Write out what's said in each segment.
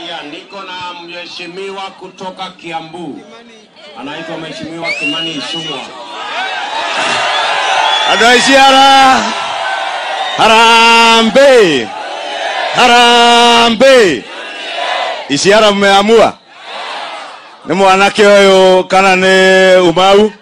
Haya, niko na mheshimiwa kutoka Kiambu, anaitwa Mheshimiwa Kimani Ichung'wa. andå a iciara harambä harambä iciara mmeamua nä mwanake å yå kana nä umau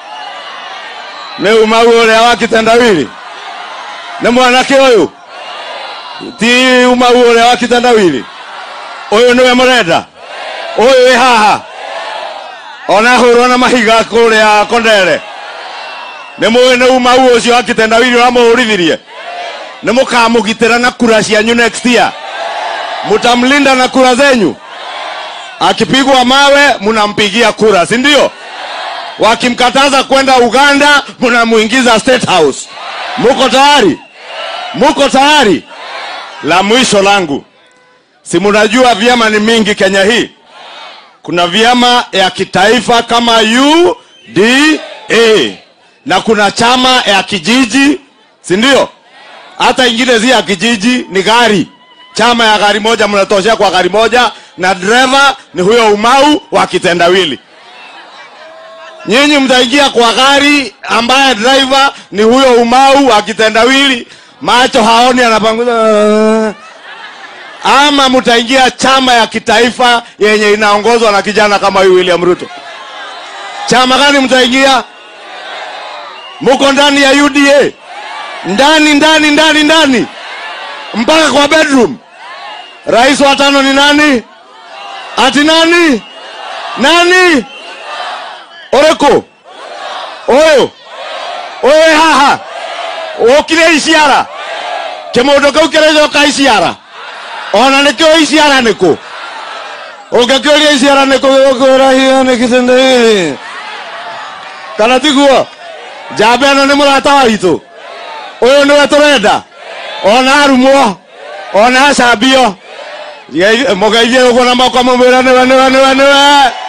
nä umau å rä a wa kitendawili nä mwanake å yå ti umau å rä a wa kitendawili å yå nä we må renda å yå wä haha ona hå rwo na mahiga kå rä a kondere nä må nä umau å cio akitendawili å ramå hå rithirie nä må kamå gitä ra na kura cianyu next year mutamlinda na kura zenyu akipigwa mawe mnampigia kura si ndio wakimkataza kwenda uganda mnamuingiza state house muko tayari muko tayari la mwisho langu si mnajua vyama ni mingi kenya hii kuna vyama ya kitaifa kama uda na kuna chama ya kijiji si ndio hata ingine si ya kijiji ni gari chama ya gari moja mnatoshea kwa gari moja na dereva ni huyo umau wa kitendawili nyinyi mtaingia kwa gari ambaye driver ni huyo umau wa kitendawili macho haoni anapanguza ama mtaingia chama ya kitaifa yenye inaongozwa na kijana kama huyu william ruto chama gani mtaingia muko ndani ya uda ndani ndani ndani ndani mpaka kwa bedroom rais wa tano ni nani ati nani nani oreko oyo oyo haha okire iciara kimundu kau kiracoka iciara ona nikio iciara niku ungikiuria iciara niku gigukwira hiyo ni kitendawili kana tiguo njamba ĩno nĩ mũrata wa witũ ũyũ nĩwe tũrenda ona arumwo ona acambio mũgeithie ũguo na moko mũmwĩra nĩwe nĩwe nĩwe nĩwe